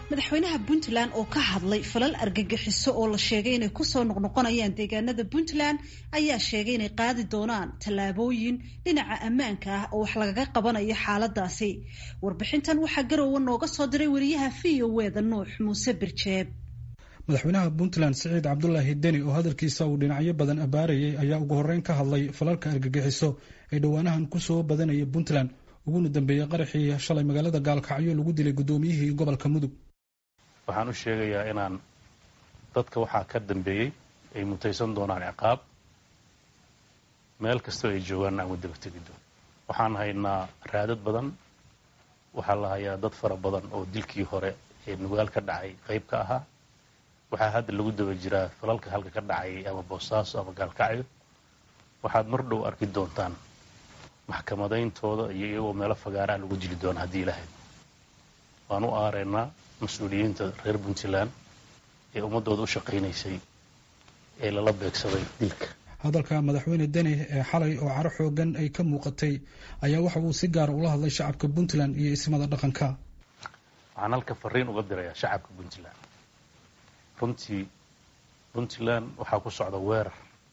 madaxweynaha puntland oo ka hadlay falal argagixiso oo la sheegay inay kusoo noqnoqonayaan deegaanada puntland ayaa sheegay inay qaadi doonaan tallaabooyin dhinaca ammaanka ah oo wax lagaga qabanayo xaaladaasi warbixintan waxaa garowe nooga soo diray wariyaha v o e da nuux muuse birjeeb madaxweynaha puntland siciid cabdulaahi deni oo hadalkiisa uu dhinacyo badan abaarayay ayaa ugu horreyn ka hadlay falalka argagixiso ee dhowaanahan kusoo badanaya puntland uguna dambeeyey qaraxii shalay magaalada gaalkacyo lagu dilay guddoomiyihii gobolka mudug waxaan u sheegayaa inaan dadka waxaa ka dambeeyey ay mutaysan doonaan ciqaab meel kastoo ay joogaanna aan wadaba tegi doon waxaan haynaa raadad badan waxaa la hayaa dad fara badan oo dilkii hore ee nugaal ka dhacay qayb ka ahaa waxaa hadda lagu daba jiraa falalka halka ka dhacay ama boosaaso ama gaalkacyo waxaad mar dhow arki doontaan maxkamadayntooda iyo iyagoo meelo fagaaraha lagu dili doona haddii ilaahay waan u aaraynaa mas-uuliyiinta reer puntland ee ummaddooda u shaqaynaysay ee lala beegsaday dilka hadalka madaxweyne deni ee xalay oo caro xoogan ay ka muuqatay ayaa waxa uu si gaara ula hadlay shacabka puntland iyo ismada dhaqanka waxaan halka fariin uga dirayaa shacabka puntland runtii puntland waxaa ku socda weerar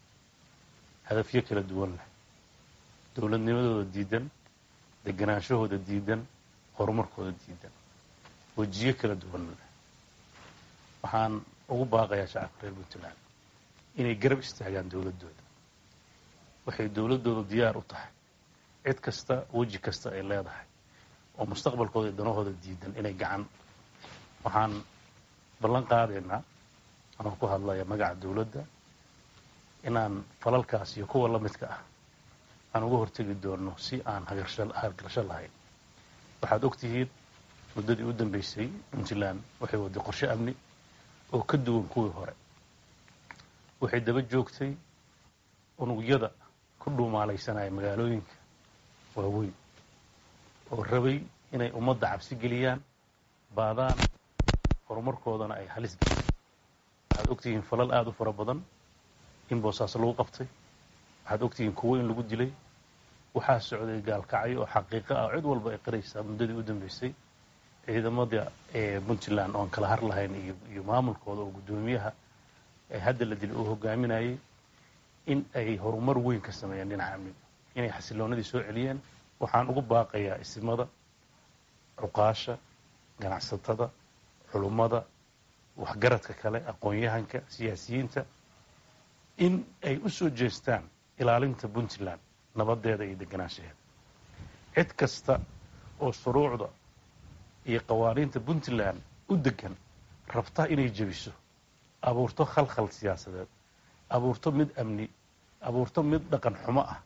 hadafyo kala duwan leh dowladnimadooda diidan deganaanshahooda diidan horumarkooda diidan wejiyo kala duwan leh waxaan ugu baaqayaa shacabka reer puntland inay garab istaagaan dowladdooda waxay dowladdooda diyaar u tahay cid kasta weji kasta ay leedahay oo mustaqbalkooda iyo danahooda diidan inay gacan waxaan ballan qaadaynaa anoo ku hadlaya magaca dowladda inaan falalkaas iyo kuwa la midka ah aan uga hortegi doono si aan hagargasho lahayn waxaad og tihiin muddadii u dambaysay puntland waxay waday qorshe amni oo ka duwan kuwii hore waxay daba joogtay unugyada ku dhuumaalaysanaya magaalooyinka waaweyn oo rabay inay ummadda cabsi geliyaan baadaan horumarkoodana ay halis geliyaan waxaad ogtihiin falal aada u fara badan in boosaaso lagu qabtay waxaad ogtihiin kuwo in lagu dilay waxaa socday gaalkacyo oo xaqiiqo ah cid walba ay qiraysaa muddadii u dambaysay ciidamada ee puntland oon kala har lahayn iyo maamulkooda oo guddoomiyaha hadda la dilay uu hogaaminayay in ay horumar weyn ka sameeyeen dhinaca amniga inay xasiloonadii soo celiyeen waxaan ugu baaqayaa isimada cuqaasha ganacsatada culummada waxgaradka kale aqoon-yahanka siyaasiyiinta in ay u soo jeestaan ilaalinta puntland nabadeeda iyo deganaanshaheeda cid kasta oo shuruucda iyo qawaaniinta puntland u degan rabta inay jebiso abuurto khalkhal siyaasadeed abuurto mid amni abuurto mid dhaqan xumo ah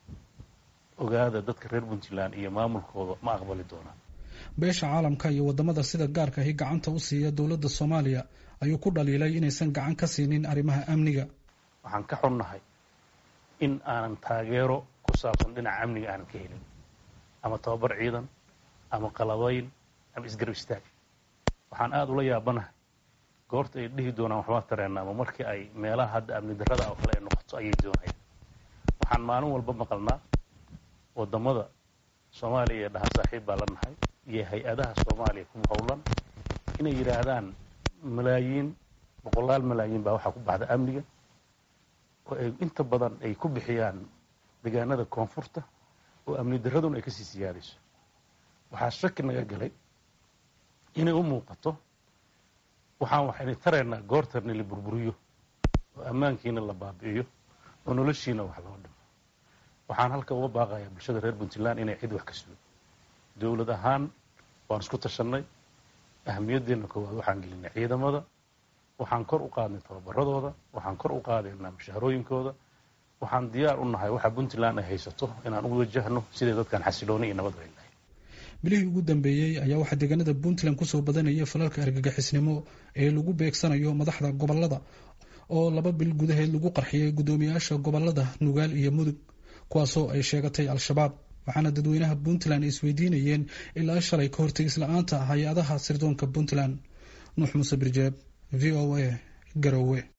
ogaada dadka reer puntland iyo maamulkooda ma aqbali doonaan beesha caalamka iyo waddamada sida gaarka ahi gacanta u siiya dowladda soomaaliya ayuu ku dhaliilay inaysan gacan ka siinin arrimaha amniga waxaan ka xunnahay in aanan taageero ku saabsan dhinaca amniga aanan ka helin ama tababar ciidan ama qalabayn ama isgarab istaag waxaan aada ula yaabanahay goorta ay dhihi doonaan waxbaa tareena ama markii ay meelaha hadda amni darrada oo kale ay noqoto ayay doonayaan waxaan maalin walba maqalnaa waddamada soomaaliya ee dhaha saaxiib baa la nahay iyo hay-adaha soomaaliya ku howlan inay yidhaahdaan malaayiin boqolaal malaayiin baa waxaa ku baxda amniga oo ay inta badan ay ku bixiyaan deegaanada koonfurta oo amni darraduna ay kasii siyaadayso waxaa shaki naga galay inay u muuqato waxaan waxayna taraynaa goortarna la burburiyo oo ammaankiina la baabi'iyo oo noloshiina wax loo dhimo waxaan halka uga baaqayaa bulshada reer puntland inay cid wax ka sugo dowlad ahaan waan isku tashannay ahamiyadeenna koowaad waxaan gelinay ciidamada waxaan kor u qaadnay tababaradooda waxaan kor u qaadaynaa mushaharooyinkooda waxaan diyaar u nahay waxa puntland ay haysato inaan u wajahno sidai dadkan xasilooni iyo nabad ay lahay bilihii ugu dambeeyey ayaa waxaa deegaanada puntland kusoo badanaya falalka argagixisnimo ee lagu beegsanayo madaxda gobolada oo laba bil gudaheed lagu qarxiyey guddoomiyaasha gobolada nugaal iyo mudug kuwaasoo ay sheegatay al-shabaab waxaana dadweynaha puntland isweydiinayeen ilaa shalay ka hortegis la-aanta hay-adaha sirdoonka puntland nuux muuse birjeeb v o a garowe